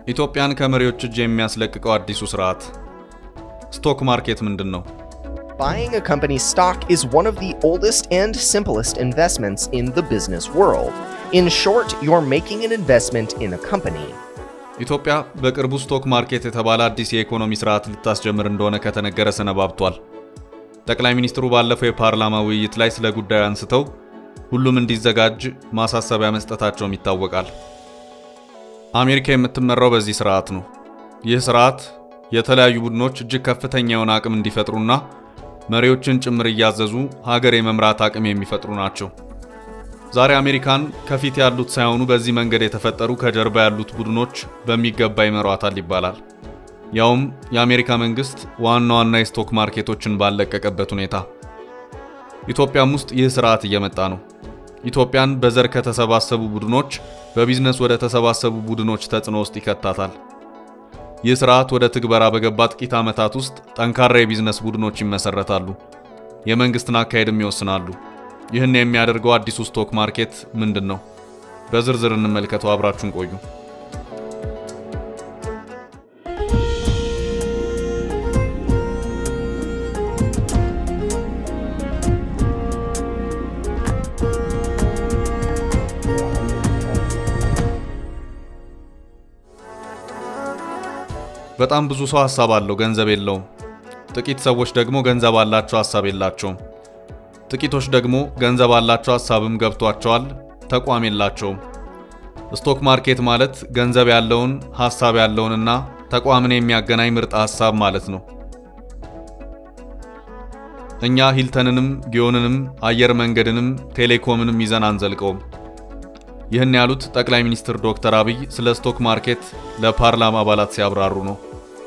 ኢትዮጵያን ከመሪዎች እጅ የሚያስለቅቀው አዲሱ ስርዓት ስቶክ ማርኬት ምንድን ነው? Buying a company's stock is one of the oldest and simplest investments in the business world. In short, you're making an investment in a company. ኢትዮጵያ በቅርቡ ስቶክ ማርኬት የተባለ አዲስ የኢኮኖሚ ስርዓት ልታስጀምር እንደሆነ ከተነገረ ሰነባብቷል። ጠቅላይ ሚኒስትሩ ባለፈው የፓርላማ ውይይት ላይ ስለ ጉዳዩ አንስተው ሁሉም እንዲዘጋጅ ማሳሰቢያ መስጠታቸውም ይታወቃል። አሜሪካ የምትመራው በዚህ ስርዓት ነው። ይህ ስርዓት የተለያዩ ቡድኖች እጅግ ከፍተኛ የሆነ አቅም እንዲፈጥሩና መሪዎችን ጭምር እያዘዙ ሀገር የመምራት አቅም የሚፈጥሩ ናቸው። ዛሬ አሜሪካን ከፊት ያሉት ሳይሆኑ በዚህ መንገድ የተፈጠሩ ከጀርባ ያሉት ቡድኖች በሚገባ ይመሯታል ይባላል። ያውም የአሜሪካ መንግስት ዋና ዋና የስቶክ ማርኬቶችን ባለቀቀበት ሁኔታ። ኢትዮጵያም ውስጥ ይህ ስርዓት እየመጣ ነው። ኢትዮጵያን በዘር ከተሰባሰቡ ቡድኖች በቢዝነስ ወደ ተሰባሰቡ ቡድኖች ተጽዕኖ ውስጥ ይከታታል። ይህ ስርዓት ወደ ትግበራ በገባ ጥቂት ዓመታት ውስጥ ጠንካራ የቢዝነስ ቡድኖች ይመሰረታሉ፣ የመንግስትን አካሄድም ይወስናሉ። ይህን የሚያደርገው አዲሱ ስቶክ ማርኬት ምንድን ነው? በዝርዝር እንመልከተው። አብራችሁን ቆዩ። በጣም ብዙ ሰው ሀሳብ አለው፣ ገንዘብ የለውም። ጥቂት ሰዎች ደግሞ ገንዘብ አላቸው፣ ሀሳብ የላቸውም። ጥቂቶች ደግሞ ገንዘብ አላቸው፣ ሀሳብም ገብቷቸዋል፣ ተቋም የላቸውም። ስቶክ ማርኬት ማለት ገንዘብ ያለውን ሀሳብ ያለውንና ተቋምን የሚያገናኝ ምርጥ ሀሳብ ማለት ነው። እኛ ሂልተንንም ጊዮንንም አየር መንገድንም ቴሌኮምንም ይዘን አንዘልቀውም። ይህን ያሉት ጠቅላይ ሚኒስትር ዶክተር አብይ ስለ ስቶክ ማርኬት ለፓርላማ አባላት ሲያብራሩ ነው።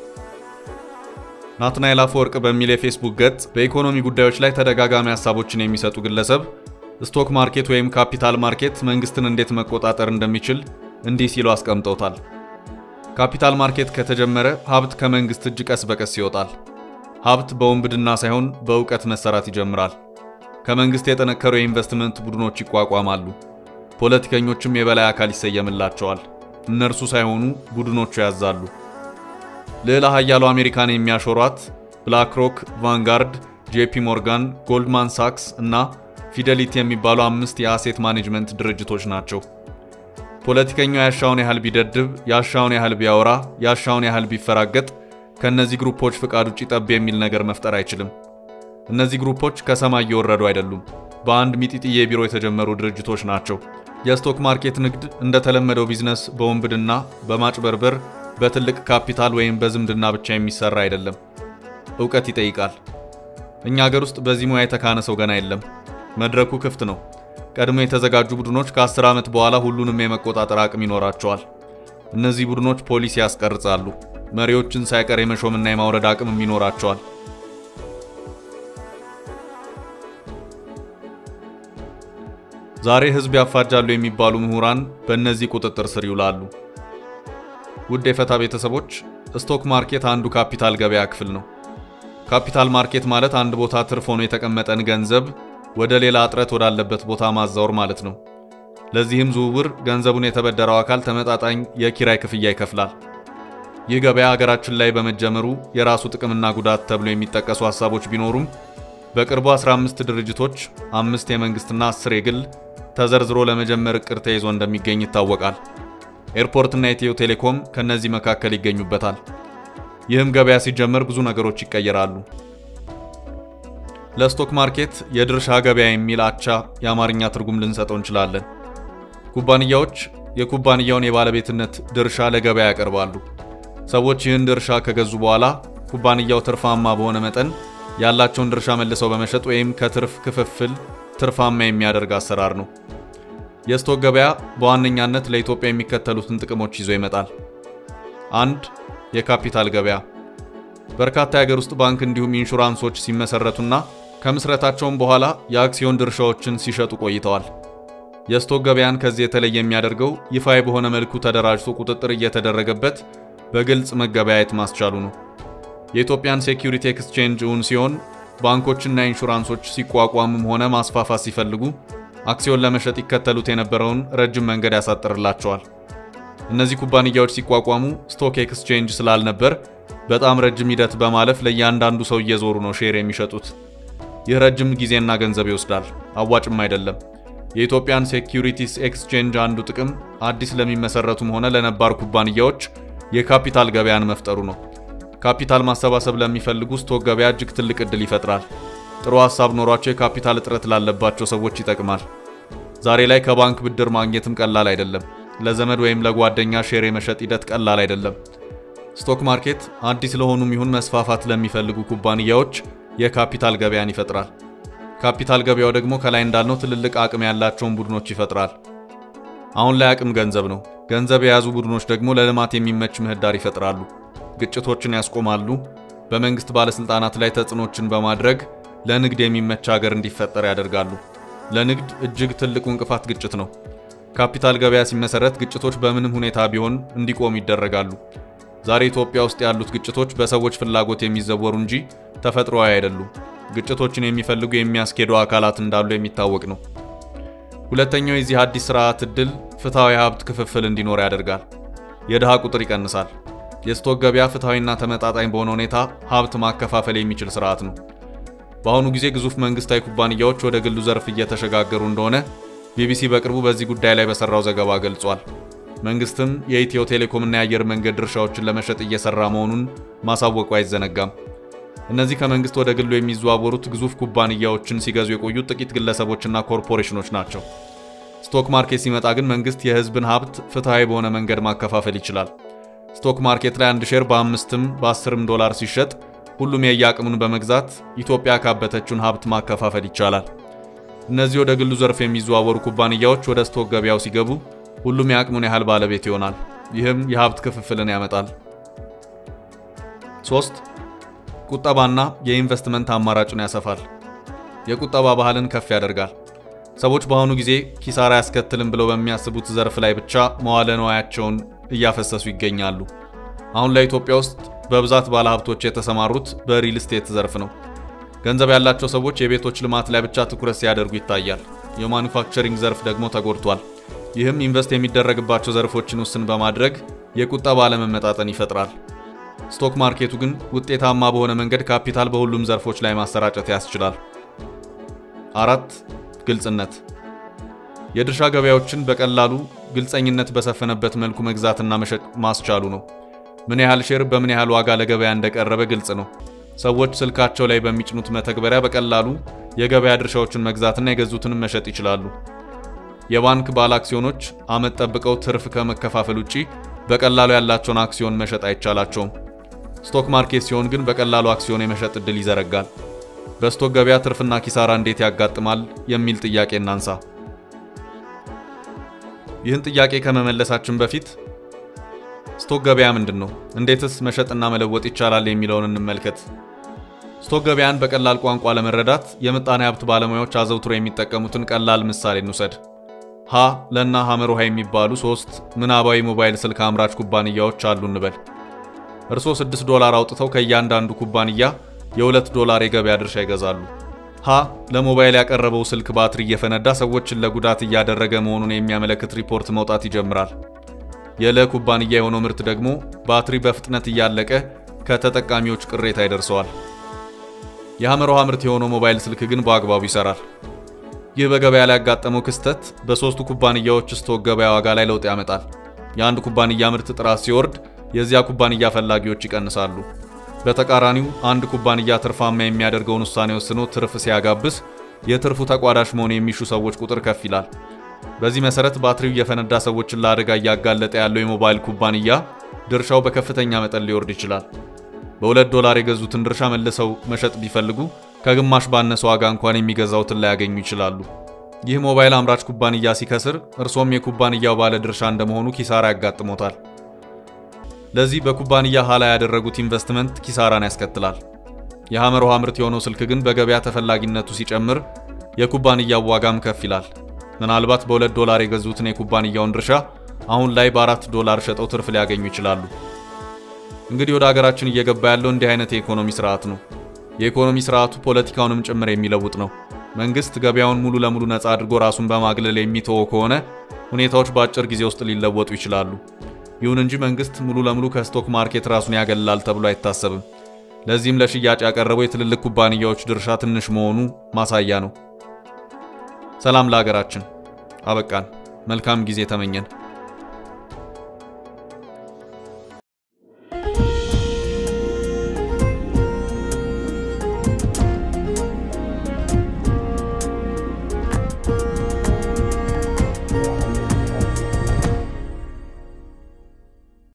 ናትናኤል አፈወርቅ በሚል የፌስቡክ ገጽ በኢኮኖሚ ጉዳዮች ላይ ተደጋጋሚ ሀሳቦችን የሚሰጡ ግለሰብ ስቶክ ማርኬት ወይም ካፒታል ማርኬት መንግስትን እንዴት መቆጣጠር እንደሚችል እንዲህ ሲሉ አስቀምጠውታል። ካፒታል ማርኬት ከተጀመረ ሀብት ከመንግስት እጅ ቀስ በቀስ ይወጣል። ሀብት በወንብድና ሳይሆን በእውቀት መሰራት ይጀምራል። ከመንግስት የጠነከሩ የኢንቨስትመንት ቡድኖች ይቋቋማሉ። ፖለቲከኞችም የበላይ አካል ይሰየምላቸዋል። እነርሱ ሳይሆኑ ቡድኖቹ ያዛሉ። ልዕለ ኃያሉ አሜሪካን የሚያሾሯት ብላክ ሮክ፣ ቫንጋርድ፣ ጄፒ ሞርጋን፣ ጎልድማን ሳክስ እና ፊደሊቲ የሚባሉ አምስት የአሴት ማኔጅመንት ድርጅቶች ናቸው። ፖለቲከኛው ያሻውን ያህል ቢደድብ፣ ያሻውን ያህል ቢያወራ፣ ያሻውን ያህል ቢፈራገጥ ከእነዚህ ግሩፖች ፍቃድ ውጭ ጠብ የሚል ነገር መፍጠር አይችልም። እነዚህ ግሩፖች ከሰማይ እየወረዱ አይደሉም። በአንድ ሚጢጥዬ ቢሮ የተጀመሩ ድርጅቶች ናቸው። የስቶክ ማርኬት ንግድ እንደተለመደው ቢዝነስ በወንብድና በማጭበርበር በትልቅ ካፒታል ወይም በዝምድና ብቻ የሚሰራ አይደለም። እውቀት ይጠይቃል። እኛ ሀገር ውስጥ በዚህ ሙያ የተካነ ሰው ገና የለም። መድረኩ ክፍት ነው። ቀድሞ የተዘጋጁ ቡድኖች ከ10 ዓመት በኋላ ሁሉንም የመቆጣጠር አቅም ይኖራቸዋል። እነዚህ ቡድኖች ፖሊሲ ያስቀርጻሉ። መሪዎችን ሳይቀር የመሾምና የማውረድ አቅምም ይኖራቸዋል። ዛሬ ህዝብ ያፋጃሉ የሚባሉ ምሁራን በእነዚህ ቁጥጥር ስር ይውላሉ። ውድ የፈታ ቤተሰቦች፣ ስቶክ ማርኬት አንዱ ካፒታል ገበያ ክፍል ነው። ካፒታል ማርኬት ማለት አንድ ቦታ ትርፍ ሆኖ የተቀመጠን ገንዘብ ወደ ሌላ እጥረት ወዳለበት ቦታ ማዛወር ማለት ነው። ለዚህም ዝውውር ገንዘቡን የተበደረው አካል ተመጣጣኝ የኪራይ ክፍያ ይከፍላል። ይህ ገበያ ሀገራችን ላይ በመጀመሩ የራሱ ጥቅምና ጉዳት ተብሎ የሚጠቀሱ ሀሳቦች ቢኖሩም በቅርቡ 15 ድርጅቶች፣ አምስት የመንግስትና 10 የግል ተዘርዝሮ ለመጀመር እቅድ ተይዞ እንደሚገኝ ይታወቃል። ኤርፖርትና ኢትዮ ቴሌኮም ከነዚህ መካከል ይገኙበታል። ይህም ገበያ ሲጀመር ብዙ ነገሮች ይቀየራሉ። ለስቶክ ማርኬት የድርሻ ገበያ የሚል አቻ የአማርኛ ትርጉም ልንሰጠው እንችላለን። ኩባንያዎች የኩባንያውን የባለቤትነት ድርሻ ለገበያ ያቀርባሉ። ሰዎች ይህን ድርሻ ከገዙ በኋላ ኩባንያው ትርፋማ በሆነ መጠን ያላቸውን ድርሻ መልሰው በመሸጥ ወይም ከትርፍ ክፍፍል ትርፋማ የሚያደርግ አሰራር ነው። የስቶክ ገበያ በዋነኛነት ለኢትዮጵያ የሚከተሉትን ጥቅሞች ይዞ ይመጣል። አንድ የካፒታል ገበያ በርካታ የሀገር ውስጥ ባንክ እንዲሁም ኢንሹራንሶች ሲመሰረቱና ከምስረታቸውም በኋላ የአክሲዮን ድርሻዎችን ሲሸጡ ቆይተዋል። የስቶክ ገበያን ከዚህ የተለየ የሚያደርገው ይፋዊ በሆነ መልኩ ተደራጅቶ ቁጥጥር እየተደረገበት በግልጽ መገበያየት ማስቻሉ ነው። የኢትዮጵያን ሴኪዩሪቲ ኤክስቼንጅ እውን ሲሆን ባንኮችና ኢንሹራንሶች ሲቋቋሙም ሆነ ማስፋፋት ሲፈልጉ አክሲዮን ለመሸጥ ይከተሉት የነበረውን ረጅም መንገድ ያሳጥርላቸዋል። እነዚህ ኩባንያዎች ሲቋቋሙ ስቶክ ኤክስቼንጅ ስላልነበር በጣም ረጅም ሂደት በማለፍ ለእያንዳንዱ ሰው እየዞሩ ነው ሼር የሚሸጡት። ይህ ረጅም ጊዜና ገንዘብ ይወስዳል፣ አዋጭም አይደለም። የኢትዮጵያን ሴኪዩሪቲስ ኤክስቼንጅ አንዱ ጥቅም አዲስ ለሚመሰረቱም ሆነ ለነባር ኩባንያዎች የካፒታል ገበያን መፍጠሩ ነው። ካፒታል ማሰባሰብ ለሚፈልጉ ስቶክ ገበያ እጅግ ትልቅ ዕድል ይፈጥራል። ጥሩ ሀሳብ ኖሯቸው የካፒታል እጥረት ላለባቸው ሰዎች ይጠቅማል። ዛሬ ላይ ከባንክ ብድር ማግኘትም ቀላል አይደለም። ለዘመድ ወይም ለጓደኛ ሼር የመሸጥ ሂደት ቀላል አይደለም። ስቶክ ማርኬት አዲስ ለሆኑም ይሁን መስፋፋት ለሚፈልጉ ኩባንያዎች የካፒታል ገበያን ይፈጥራል። ካፒታል ገበያው ደግሞ ከላይ እንዳልነው ትልልቅ አቅም ያላቸውን ቡድኖች ይፈጥራል። አሁን ላይ አቅም ገንዘብ ነው። ገንዘብ የያዙ ቡድኖች ደግሞ ለልማት የሚመች ምህዳር ይፈጥራሉ፣ ግጭቶችን ያስቆማሉ፣ በመንግስት ባለስልጣናት ላይ ተጽዕኖችን በማድረግ ለንግድ የሚመች ሀገር እንዲፈጠር ያደርጋሉ። ለንግድ እጅግ ትልቁ እንቅፋት ግጭት ነው። ካፒታል ገበያ ሲመሰረት ግጭቶች በምንም ሁኔታ ቢሆን እንዲቆሙ ይደረጋሉ። ዛሬ ኢትዮጵያ ውስጥ ያሉት ግጭቶች በሰዎች ፍላጎት የሚዘወሩ እንጂ ተፈጥሯዊ አይደሉም። ግጭቶችን የሚፈልጉ የሚያስኬዱ አካላት እንዳሉ የሚታወቅ ነው። ሁለተኛው የዚህ አዲስ ስርዓት ዕድል ፍትሐዊ ሀብት ክፍፍል እንዲኖር ያደርጋል። የድሃ ቁጥር ይቀንሳል። የስቶክ ገበያ ፍትሐዊና ተመጣጣኝ በሆነ ሁኔታ ሀብት ማከፋፈል የሚችል ስርዓት ነው። በአሁኑ ጊዜ ግዙፍ መንግስታዊ ኩባንያዎች ወደ ግሉ ዘርፍ እየተሸጋገሩ እንደሆነ ቢቢሲ በቅርቡ በዚህ ጉዳይ ላይ በሰራው ዘገባ ገልጿል። መንግስትም የኢትዮ ቴሌኮምና የአየር መንገድ ድርሻዎችን ለመሸጥ እየሰራ መሆኑን ማሳወቁ አይዘነጋም። እነዚህ ከመንግስት ወደ ግሉ የሚዘዋወሩት ግዙፍ ኩባንያዎችን ሲገዙ የቆዩት ጥቂት ግለሰቦችና ኮርፖሬሽኖች ናቸው። ስቶክ ማርኬት ሲመጣ ግን መንግስት የህዝብን ሀብት ፍትሐዊ በሆነ መንገድ ማከፋፈል ይችላል። ስቶክ ማርኬት ላይ አንድ ሼር በአምስትም በአስርም ዶላር ሲሸጥ ሁሉም የየአቅሙን በመግዛት ኢትዮጵያ ካበተችውን ሀብት ማከፋፈል ይቻላል። እነዚህ ወደ ግሉ ዘርፍ የሚዘዋወሩ ኩባንያዎች ወደ ስቶክ ገበያው ሲገቡ ሁሉም የአቅሙን ያህል ባለቤት ይሆናል። ይህም የሀብት ክፍፍልን ያመጣል። ሶስት ቁጠባና የኢንቨስትመንት አማራጭን ያሰፋል። የቁጠባ ባህልን ከፍ ያደርጋል። ሰዎች በአሁኑ ጊዜ ኪሳራ ያስከትልም ብለው በሚያስቡት ዘርፍ ላይ ብቻ መዋለ ንዋያቸውን እያፈሰሱ ይገኛሉ። አሁን ላይ ኢትዮጵያ ውስጥ በብዛት ባለሀብቶች የተሰማሩት በሪል ስቴት ዘርፍ ነው። ገንዘብ ያላቸው ሰዎች የቤቶች ልማት ላይ ብቻ ትኩረት ሲያደርጉ ይታያል። የማኑፋክቸሪንግ ዘርፍ ደግሞ ተጎድቷል። ይህም ኢንቨስት የሚደረግባቸው ዘርፎችን ውስን በማድረግ የቁጠባ አለመመጣጠን ይፈጥራል። ስቶክ ማርኬቱ ግን ውጤታማ በሆነ መንገድ ካፒታል በሁሉም ዘርፎች ላይ ማሰራጨት ያስችላል። አራት ግልጽነት የድርሻ ገበያዎችን በቀላሉ ግልጸኝነት በሰፈነበት መልኩ መግዛትና መሸጥ ማስቻሉ ነው። ምን ያህል ሼር በምን ያህል ዋጋ ለገበያ እንደቀረበ ግልጽ ነው። ሰዎች ስልካቸው ላይ በሚጭኑት መተግበሪያ በቀላሉ የገበያ ድርሻዎችን መግዛትና የገዙትንም መሸጥ ይችላሉ። የባንክ ባለ አክሲዮኖች ዓመት ጠብቀው ትርፍ ከመከፋፈል ውጪ በቀላሉ ያላቸውን አክሲዮን መሸጥ አይቻላቸውም። ስቶክ ማርኬት ሲሆን ግን በቀላሉ አክሲዮን የመሸጥ ዕድል ይዘረጋል። በስቶክ ገበያ ትርፍና ኪሳራ እንዴት ያጋጥማል የሚል ጥያቄ እናንሳ። ይህን ጥያቄ ከመመለሳችን በፊት ስቶክ ገበያ ምንድን ነው? እንዴትስ መሸጥና መለወጥ ይቻላል የሚለውን እንመልከት። ስቶክ ገበያን በቀላል ቋንቋ ለመረዳት የምጣኔ ሀብት ባለሙያዎች አዘውትሮ የሚጠቀሙትን ቀላል ምሳሌ እንውሰድ። ሀ ለና ሐመር ውሃ የሚባሉ ሶስት ምናባዊ ሞባይል ስልክ አምራች ኩባንያዎች አሉ እንበል። እርስዎ 6 ዶላር አውጥተው ከእያንዳንዱ ኩባንያ የ2 ዶላር የገበያ ድርሻ ይገዛሉ። ሀ ለሞባይል ያቀረበው ስልክ ባትሪ እየፈነዳ ሰዎችን ለጉዳት እያደረገ መሆኑን የሚያመለክት ሪፖርት መውጣት ይጀምራል። የለ ኩባንያ የሆነው ምርት ደግሞ ባትሪ በፍጥነት እያለቀ ከተጠቃሚዎች ቅሬታ ይደርሰዋል። የሐመር ውሃ ምርት የሆነው ሞባይል ስልክ ግን በአግባቡ ይሰራል። ይህ በገበያ ላይ ያጋጠመው ክስተት በሶስቱ ኩባንያዎች ስቶክ ገበያ ዋጋ ላይ ለውጥ ያመጣል። የአንድ ኩባንያ ምርት ጥራት ሲወርድ የዚያ ኩባንያ ፈላጊዎች ይቀንሳሉ። በተቃራኒው አንድ ኩባንያ ትርፋማ የሚያደርገውን ውሳኔ ወስኖ ትርፍ ሲያጋብስ የትርፉ ተቋዳሽ መሆን የሚሹ ሰዎች ቁጥር ከፍ ይላል። በዚህ መሰረት ባትሪው እየፈነዳ ሰዎችን ለአደጋ እያጋለጠ ያለው የሞባይል ኩባንያ ድርሻው በከፍተኛ መጠን ሊወርድ ይችላል። በሁለት ዶላር የገዙትን ድርሻ መልሰው መሸጥ ቢፈልጉ ከግማሽ ባነሰ ዋጋ እንኳን የሚገዛውትን ላያገኙ ይችላሉ። ይህ ሞባይል አምራች ኩባንያ ሲከስር እርሶም የኩባንያው ባለ ድርሻ እንደመሆኑ ኪሳራ ያጋጥሞታል። ለዚህ በኩባንያ ኋላ ያደረጉት ኢንቨስትመንት ኪሳራን ያስከትላል። የሐመር ውሃ ምርት የሆነው ስልክ ግን በገበያ ተፈላጊነቱ ሲጨምር የኩባንያው ዋጋም ከፍ ይላል። ምናልባት በሁለት ዶላር የገዙትን የኩባንያውን ድርሻ አሁን ላይ በአራት ዶላር ሸጠው ትርፍ ሊያገኙ ይችላሉ። እንግዲህ ወደ ሀገራችን እየገባ ያለው እንዲህ አይነት የኢኮኖሚ ስርዓት ነው። የኢኮኖሚ ስርዓቱ ፖለቲካውንም ጭምር የሚለውጥ ነው። መንግስት ገበያውን ሙሉ ለሙሉ ነፃ አድርጎ ራሱን በማግለል የሚተወው ከሆነ ሁኔታዎች በአጭር ጊዜ ውስጥ ሊለወጡ ይችላሉ። ይሁን እንጂ መንግስት ሙሉ ለሙሉ ከስቶክ ማርኬት ራሱን ያገላል ተብሎ አይታሰብም። ለዚህም ለሽያጭ ያቀረበው የትልልቅ ኩባንያዎች ድርሻ ትንሽ መሆኑ ማሳያ ነው። ሰላም ለሀገራችን። አበቃን። መልካም ጊዜ ተመኘን።